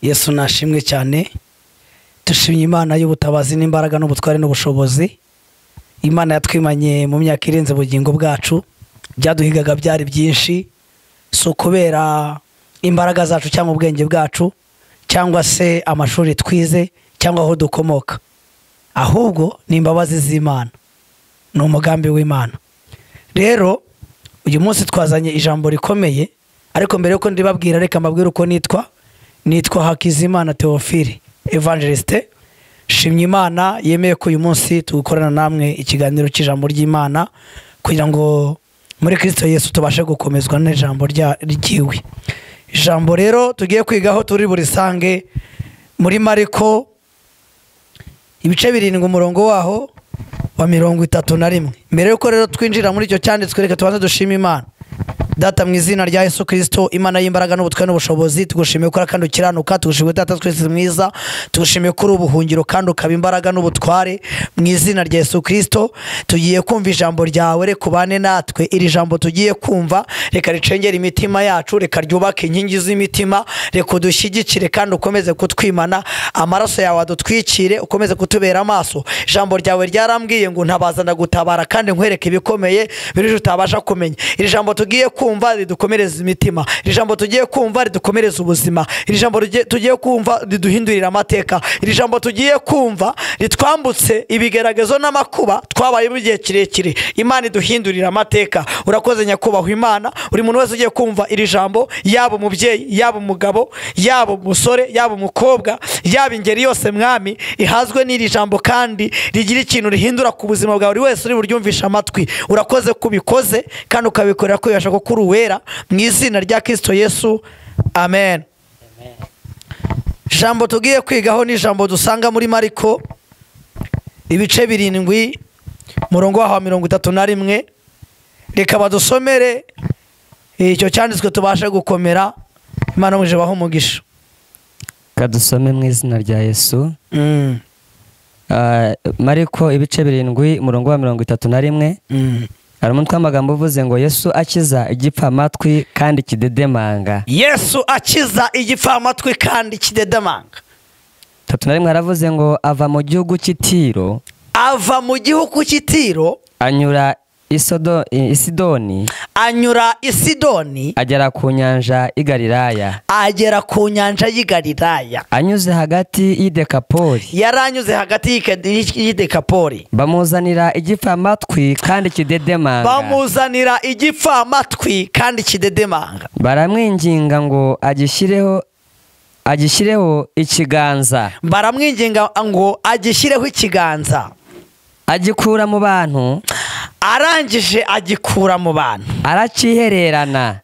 yesu nashimwe cyane dushimye imana y'ubutabazi n'imbaraga n'ubutware n'ubushobozi imana yatwimanye mu myaka irenze ubugingo bwacu byaduhigaga byari byinshi si ukubera imbaraga zacu cyangwa ubwenge bwacu cyangwa se amashuri twize cyangwa aho dukomoka ahubwo ni imbabazi z'imana ni umugambi w'imana rero uyu munsi twazanye ijambo rikomeye ariko mbere y'uko ndibabwira reka mbabwire uko nitwa nitwa hakizimana teofili evangelisite shimye imana yemeye ko uyu munsi tugukorana namwe ikiganiro cy'ijambo ry'imana kugira ngo muri kirisito yesu tubashe gukomezwa n'ijambo rya- ryiwe ijambo rero tugiye kwigaho turi burisange muri mariko ibice birindwi umurongo waho wa mirongo itatu na rimwe mbere y'uko rero twinjira muri icyo cyanditswe reka tubanze dushime imana data mu izina rya yesu kirisito imana y'imbaraga n'ubutware n'ubushobozi tugushimiye ko uri kandi ukiranuka tugushimiye data twese mwiza tugushimiye ko uri ubuhungiro kandi ukaba imbaraga n'ubutware mu izina rya yesu kirisito tugiye kumva ijambo ryawe reka ubane natwe iri jambo tugiye kumva reka ricengere imitima yacu reka ryubake inkingi z'imitima reka udushyigikire kandi ukomeze kutwimana amaraso yawe adutwikire ukomeze kutubera amaso ijambo ryawe ryarambwiye ngo ntabaza ndagutabara kandi nkwereke ibikomeye birije utabasha kumenya iri jambo tugiye kumva ridukomereza imitima iri jambo tugiye kumva ridukomereza ubuzima iri jambo rugiye- tugiye kumva riduhindurira amateka iri jambo tugiye kumva ritwambutse ibigeragezo n'amakuba twabayemo igihe kirekire imana iduhindurira amateka urakoze nyakubahwa imana buri muntu wese ugiye kumva iri jambo yaba umubyeyi yaba umugabo yaba umusore yaba umukobwa yaba ingeri yose mwami ihazwe n'iri jambo kandi rigira ikintu rihindura ku buzima bwa buri wese uri buryumvisha amatwi urakoze ko ubikoze kandi ukabikorera ko bibasha kuko uri uwera mu izina rya kirisito yesu amen ijambo tugiye kwigaho ni ijambo dusanga muri mariko ibice birindwi umurongo waho wa mirongo itatu na rimwe reka badusomere icyo cyanditswe tubashe gukomera imana muje baho umugisha kadusome mu izina rya yesu Mm, Ah, mariko ibice birindwi umurongo wa mirongo itatu na rimwe mm. hari umutwe w'amagambo uvuze ngo yesu akiza igipfamatwi kandi kidedemanga yesu akiza igipfamatwi kandi kidedemanga itatu na rimwe haravuze ngo ava mu gihugu cy'itiro ava mu gihugu cy'itiro anyura Isodo- i- isidoni anyura i sidoni agera ku nyanja igalilaya agera ku nyanja y'i galilaya anyuze hagati y'idekapoli yari anyuze hagati y'Ike- y'idekapori bamuzanira igipfamatwi kandi kidedemanga bamuzanira igipfamatwi kandi kidedemanga baramwinginga ngo agishyireho agishyireho ikiganza baramwinginga ngo agishyireho ikiganza agikura mu bantu arangije agikura mu bantu arakihererana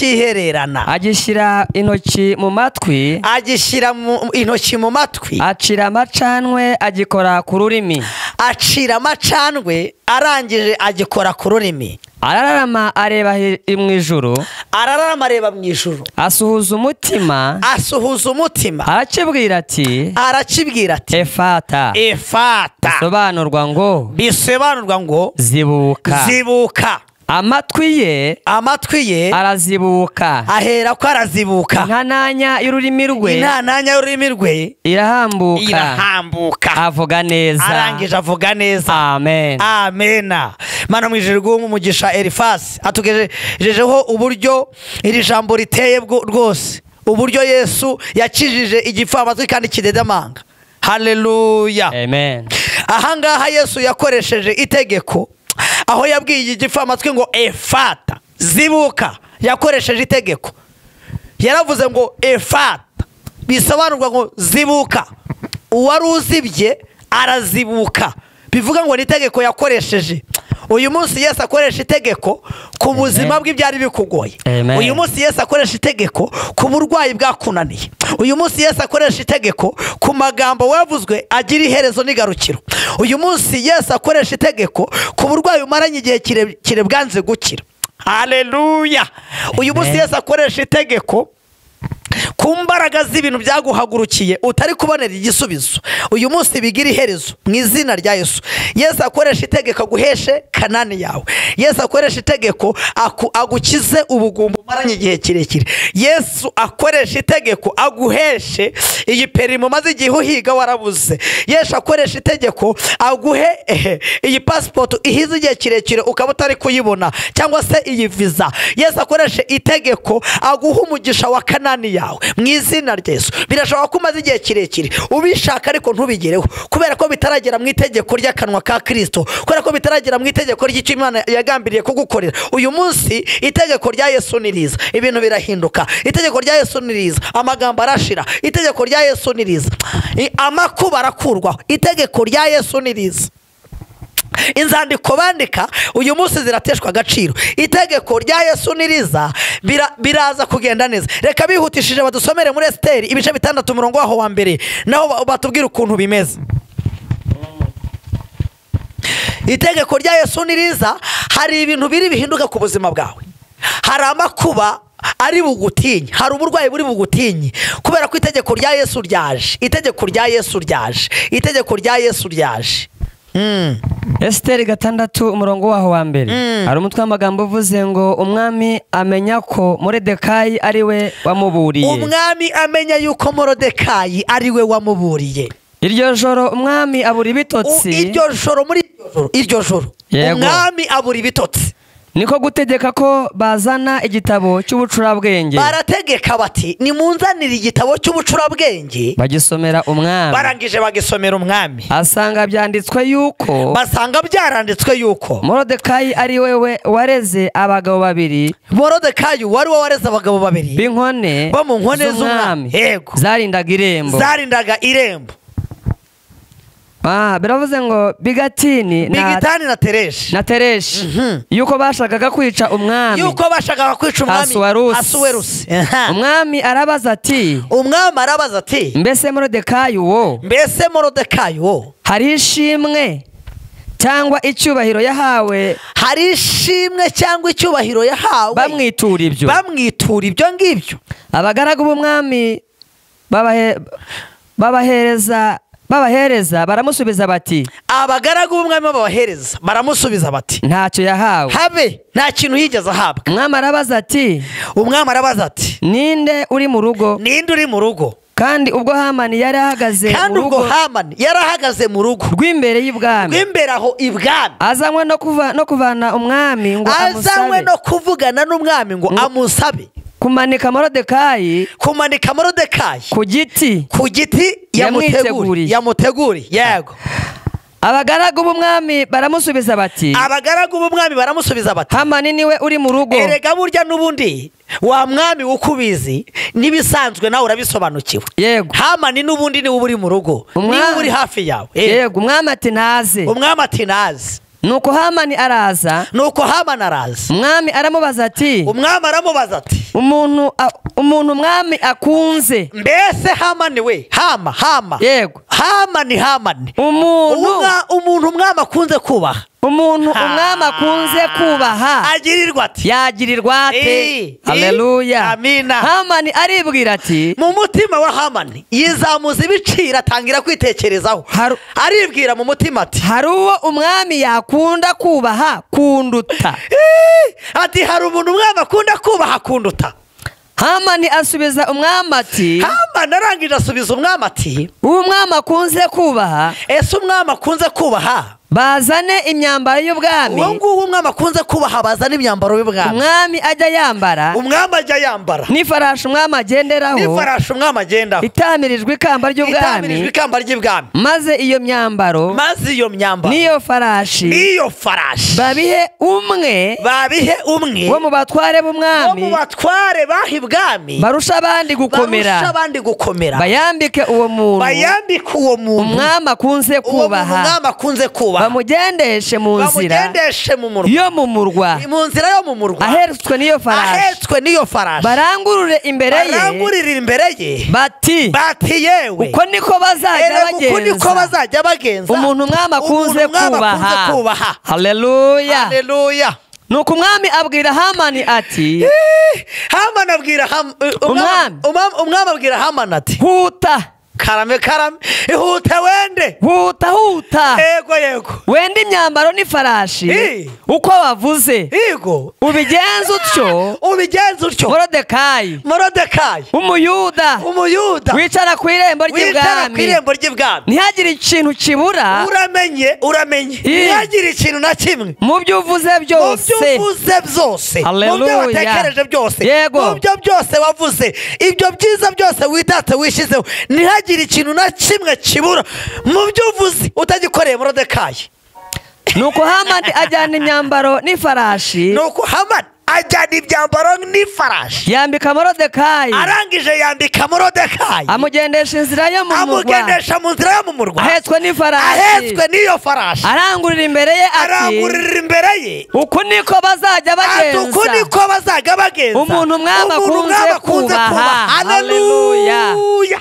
arakihererana agishyira intoki mu matwi agishyira mu- intoki mu matwi acira amacanwe agikora ku rurimi acira amacandwe arangije agikora ku rurimi arararama areba he- mu ijuru arararama areba mu ijuru asuhuza umutima asuhuza umutima arakibwira ati arakibwira ati efata efata bisobanurwa ngo bisobanurwa ngo zibuka zibuka amatwi ye amatwi ye arazibuka ahera ko arazibuka inkananya y'ururimi rwe intananya y'ururimi rwe irahambuka irahambuka avuga neza arangije avuga neza amen amena mana mu ijoro rw'uwo umugisha erifasi atugejejeho uburyo iri jambo riteye bwo- rwose uburyo yesu yakijije igipfamatwi kandi kidedamanga haleluya amen ahangaha yesu yakoresheje itegeko aho yabwiye igipfamatwi ngo efata zibuka yakoresheje itegeko yaravuze ngo efata bisobanurwa ngo zibuka uwari uzibye arazibuka bivuga ngo ni itegeko yakoresheje uyu munsi yesu akoresha itegeko ku buzima bwe byari bikugoye Amen. uyu munsi yesu akoresha itegeko ku burwayi bwakunaniye uyu munsi yesu akoresha itegeko ku magambo wavuzwe agira iherezo n'igarukiro uyu munsi yesu akoresha itegeko ku burwayi bumaranye igihe kire- kire bwanze gukira haleluya uyu munsi Amen. yesu akoresha itegeko ku mbaraga z'ibintu byaguhagurukiye utari kubonera igisubizo uyu munsi bigira iherezo mu izina rya yesu yesu akoresha itegeko aguheshe kanani yawe yesu akoresha itegeko aku- agukize ubugumba umaranye igihe kirekire yesu akoresha itegeko aguheshe iyi perimi umaze igihe uhiga warabuze yesu akoresha itegeko aguhe ehe, iyi pasipoti ihize igihe kirekire ukaba utari kuyibona cyangwa se iyi viza yesu akoreshe itegeko aguha umugisha wa kanani yawe mu izina rya yesu birashoboka ko umaze igihe kirekire ubishaka ariko ntubigereho kubera ko bitaragera mu itegeko ry'akanwa ka kirisito kubera ko bitaragera mu itegeko ry'icyo imana yagambiriye kugukorera uyu munsi itegeko rya yesu ni riza ibintu birahinduka itegeko rya yesu ni riza amagambo arashira itegeko rya yesu ni riza I- amakuba arakurwaho itegeko rya yesu ni riza inzandiko bandika uyu munsi zirateshwa agaciro itegeko rya yesu ni riza bira- biraza kugenda neza reka bihutishije badusomere muri esiteri ibice bitandatu umurongo waho wa mbere naho ba- batubwira ukuntu bimeze itegeko rya yesu ni riza hari ibintu biri bihinduka ku buzima bwawe hari amakuba ari bugutinye hari uburwayi buri bugutinye kubera ko itegeko rya yesu ryaje itegeko rya yesu ryaje itegeko rya yesu ryaje Mm. esiteri gatandatu umurongo waho wa mbere hari umutwe w'amagambo uvuze ngo umwami amenya ko muredekayi ari we wamuburiye umwami amenya yuko morodekayi ari we wamuburiye iryo joro umwami abura U- ibitotsi iryo joro muri iryo joro iryo joro Yego. umwami abura ibitotsi niko gutegeka ko bazana igitabo cy'ubucurabwenge barategeka bati nimunzanire igitabo cy'ubucurabwenge bagisomera umwami barangije bagisomera umwami asanga byanditswe yuko basanga byaranditswe yuko morodekayi ari wewe wareze abagabo babiri morodekayi wari we wareze abagabo babiri b'inkone Bo mu nkone z'umwami. z'umwami Yego. zarindaga irembo zarindaga irembo Ah, biravuze ngo bigatini na bigitani na tereshi na tereshi Mhm. yuko bashakaga kwica umwami yuko bashakaga kwica umwami Asuwerusi. asuwerusi Aha. umwami arabaza ati umwami arabaza ati mbese morodekayi wo mbese morodekayi wo hari ishimwe cyangwa icyubahiro yahawe hari ishimwe cyangwa icyubahiro yahawe bamwitura ibyo bamwitura ibyo ngibyo abagaragu b'umwami babahe- babahereza babahereza baramusubiza bati abagaragu b'umwami babahereza baramusubiza bati ntacyo yahawe habe nta kintu yigeze ahabwa umwami arabaza ati umwami arabaza ati ninde uri mu rugo ninde uri mu rugo kandi ubwo hamani yari ahagaze kandi mu ubwo rugo hamani yari ahagaze mu rugo rw'imbere y'ibwami rw'imbere aho ibwami azanywe no kuva- no kuvana umwami ngo azanywe amusabe no kuvugana n'umwami ngo amusabe kumanika morodekayi kumanika morodekayi ku giti ku giti yamuteguriye Yamwiteguriye. yamuteguriye yego abagaragu b'umwami baramusubiza bati abagaragu b'umwami baramusubiza bati hamani niwe uri mu rugo erega burya n'ubundi wa mwami w'uko ubizi n'ibisanzwe nawe urabisobanukiwe yego hamani n'ubundi niwe uba uri mu rugo Umwami. niwe uba uri hafi yawe Eh, yego umwami ati ntaze umwami ati nazi nuko hamani araza nuko hamani arazi umwami aramubaza ati umwami aramubaza ati umuntu a- umuntu umwami akunze mbese hamani we hama hama yego hamani hamani umuntu Umwa- umuntu umwami akunze kubaha umuntu Ha. umwami akunze kubaha agirirwa ati yagirirwa Eh, ate eh, haleluya amina. hamani aribwira ati mu mutima wa hamani yizamuza ibiciro atangira kwitekerezaho Haru- aribwira mu mutima ati hari uwo umwami yakunda kubaha kunduta Ih, ati hari umuntu umwami akunda kubaha akunduta hamani asubiza umwami ati hamani arangije asubiza umwami ati uwo umwami akunze kubaha ese umwami akunze kubaha bazane imyambaro uwo y'ubwami nguwo umwami akunze kubaha bazana imyambaro y'ubwami umwami ajya yambara umwami ajya yambara n'ifarashi umwami agenderaho n'ifarashi umwami agendaho itamirijwe ikamba itamirijwe ry'ubwami ikamba ry'ibwami maze iyo myambaro maze iyo myambaro n'iyo farashi n'iyo farashi babihe umwe babihe umwe wo mu batware wo mu b'umwami batware baha ibwami barusha abandi barusha gukomera abandi gukomera bayambike uwo muntu bayambike uwo muntu umwami akunze uwo muntu kubaha umwami akunze kubaha bamugendeshe mu nzira bamugendeshe mu murwa yo mu murwa mu nzira yo mu murwa ahetswe n'iyo farashi ahetswe n'iyo farashi barangurure imbere ye barangurira imbere ye bati bati yewe uko niko bazajya erega uku niko bagenza bazajya bagenza umuntu umwami akunze Umuntu umwami akunze kubaha kubaha haleluya haleluya nuko umwami abwira hamani ati hamani abwira Ham- eh, Umwami. umwami umwami abwira hamani ati huta karame karame ihute wende huta huta yego yego wenda imyambaro n'ifarashi Eh. uko wavuze yego ubigenza utyo ubigenza utyo morodekayi morodekayi umuyuda umuyuda wicara ku irembo wicara ku ry'ibwami irembo ry'ibwami ntihagire ikintu kibura uramenye uramenye Eh. ntihagire ikintu na kimwe mu byo uvuze mu byo byose uvuze byose mu byo Hallelujah. watekereje byose Yego. mu byo byose wavuze ibyo byiza byose witatse wishyizeho ntihagire ikintu na kimwe kibura mu byo uvuze utagikoreye morodekayi nuko hamani ajyana imyambaro n'ifarashi ni uko hamani ajyana ibyambaro n'ifarashi yambika morodekayi arangije yambika morodekayi amugendesha inzira yo mu mugwa amugendesha mu nzira yo mu murwa ahetswe n'ifarashi ahetswe n'iyo farashi arangurira imbere ye ati arangurira imbere ye uku niko bazajya ati uku bagenza niko bazajya bagenza Umuntu umwami Umuntu akunze umwami akunze kubaha. kubaha Haleluya. haleluya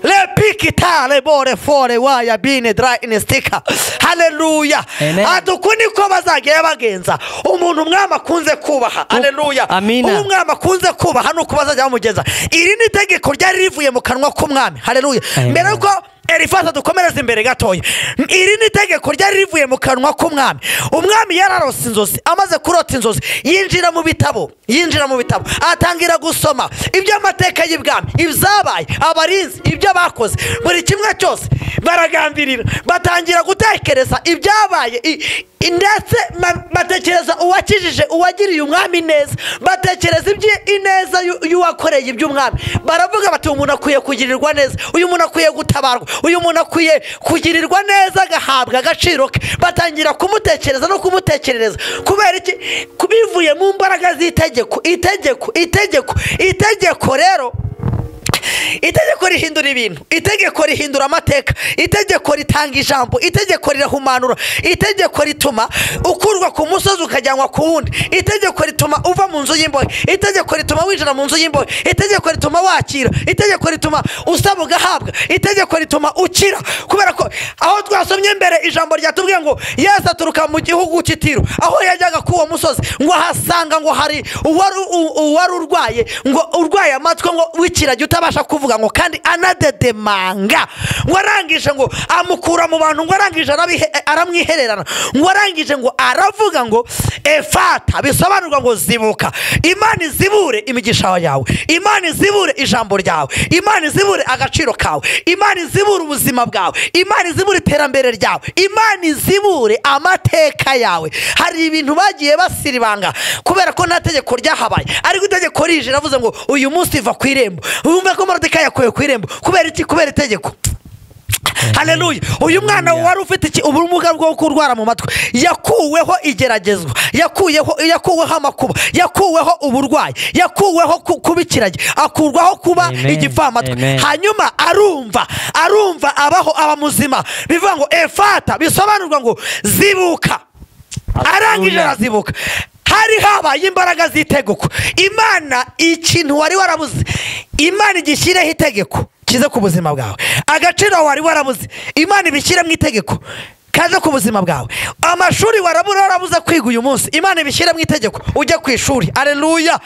repikitare bore fore waya bine dra inestika haleluya Amen. ati uku niko bazajya bagenza umuntu umwami akunze kubaha haleluya Amina. uwo umwami akunze kubaha nuko bazajya bamugenza iri ni itegeko ryari rivuye mu kanwa k'umwami haleluya Amen. mbere yuko Elifasa dukomereze imbere gatoya iri ni itegeko ryari rivuye mu kanwa k'umwami umwami yararose inzozi amaze kurota inzozi yinjira mu bitabo yinjira mu bitabo atangira gusoma iby'amateka y'ibwami ibyabaye abarinzi ibyo bakoze buri kimwe cyose baragambirira batangira gutekereza ibyabaye i- i- ndetse ma- batekereza uwakijije uwagiriye umwami neza batekereza ibyi- ineza y'u- y'uwakoreye iby'umwami baravuga bati uyu muntu akwiye kugirirwa neza uyu muntu akwiye gutabarwa uyu muntu akwiye kugirirwa neza agahabwa agaciro ke batangira kumutekereza no kumutekerereza kubera iki Ku- bivuye mu mbaraga z'itegeko itegeko itegeko itegeko rero itegeko rihindura ibintu itegeko rihindura amateka itegeko ritanga ijambo itegeko rirahumanura itegeko rituma ukurwa ku musozi ukajyanwa ku wundi itegeko rituma uva mu nzu y'imbohe itegeko rituma winjira mu nzu y'imbohe itegeko rituma wakira itegeko rituma usaba ugahabwa itegeko rituma ukira kubera ko aho twasomye mbere ijambo ryatubwiye ngo yesu aturuka mu gihugu cy'itiro aho yajyaga kuri uwo musozi ngo ahasanga ngo hari uwari u- uwari urwaye ngo urwaye amatwi ngo wikira jya utabasha kuvuga ngo kandi anadedemanga ngo arangije ngo amukura mu bantu ngo arangije arabihe- aramwihererana ngo arangije ngo aravuga ngo efata bisobanurwa ngo zibuka imana izibure imigisha yawe imana izibure ijambo ryawe imana izibure agaciro kawe imana izibure ubuzima bwawe imana izibure iterambere ryawe imana izibure amateka yawe hari ibintu bagiye basiribanga kubera ko nta tegeko ryahabaye ariko itegeko rije ravuze ngo uyu munsi iva ku irembo wumve ko morodekayi yakuwe ku irembo kubera iki kubera itegeko haleluya uyu mwana wari ufite iki- ubumuga bwo kurwara mu matwi yakuweho igeragezwa yakuyeho yakuweho amakuba yakuweho uburwayi yakuweho ku- kuba ikiragi akurwaho kuba Amen. igipfamatwi Amen. hanyuma arumva arumva abaho aba muzima bivuga ngo efata bisobanurwa ngo zibuka arangije arazibuka hari habaye imbaraga z'itegeko imana ikintu wari warabuze imana igishyireho itegeko kize ku buzima bwawe agaciro wari warabuze imana ibishyire mu itegeko kaje ku buzima bwawe amashuri warabura warabuze kwiga uyu munsi imana ibishyire mu itegeko ujye ku ishuri areruya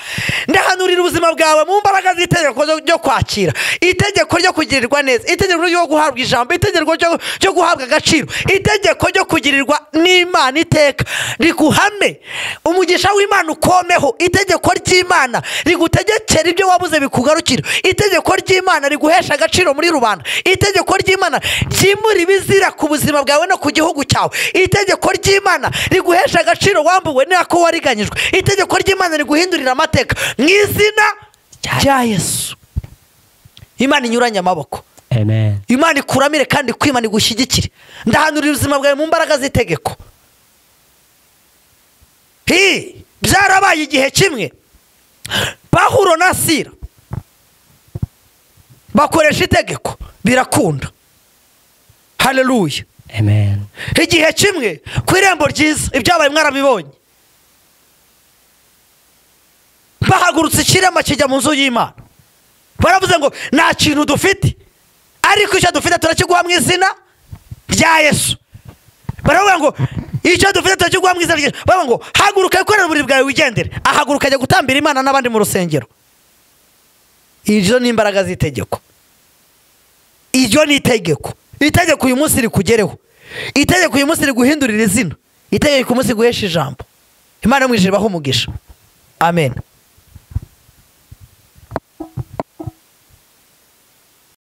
ndahanurira ubuzima bwawe mu mbaraga z'itegeko zo- ryo kwakira itegeko ryo kugirirwa neza itegeko ryo guhabwa ijambo itegeko ryo- ryo guhabwa agaciro itegeko ryo kugirirwa n'imana iteka riguhame umugisha w'imana ukomeho itegeko ry'imana rigutegekera ibyo wabuze bikugarukira itegeko ry'imana riguhesha agaciro muri rubanda itegeko ry'imana ryimura ibizira ku buzima bwawe no ku gihugu cyawe itegeko ry'imana riguhesha agaciro wambuwe n'ako wariganyijwe itegeko ry'imana riguhindurira amateka mu izina rya yesu imana inyuranye amaboko amen imana ikuramire kandi kwimana igushyigikire ndahanurira ubuzima bwawe mu mbaraga z'itegeko hi byarabaye igihe kimwe pahuro na sira bakoresha itegeko birakunda haleluya amen igihe kimwe ku irembo ryiza ibyabaye mwarabibonye bahagurutse ikirema kijya mu nzu y'imana baravuze ngo nta kintu dufite ariko icyo dufite turakiguha mu izina rya yesu baravuga ngo icyo dufite tuba cyo guha mwiza ryiza bavuga ngo haguruka wikorere uburiri bwawe wigendere ahaguruka ajya gutambira imana n'abandi mu rusengero iryo ni imbaraga z'itegeko iryo ni itegeko itegeko uyu munsi rikugereho itegeko uyu munsi riguhindurira izina itegeko uyu munsi riguhesha ijambo imana mu ijuru ibaha umugisha amen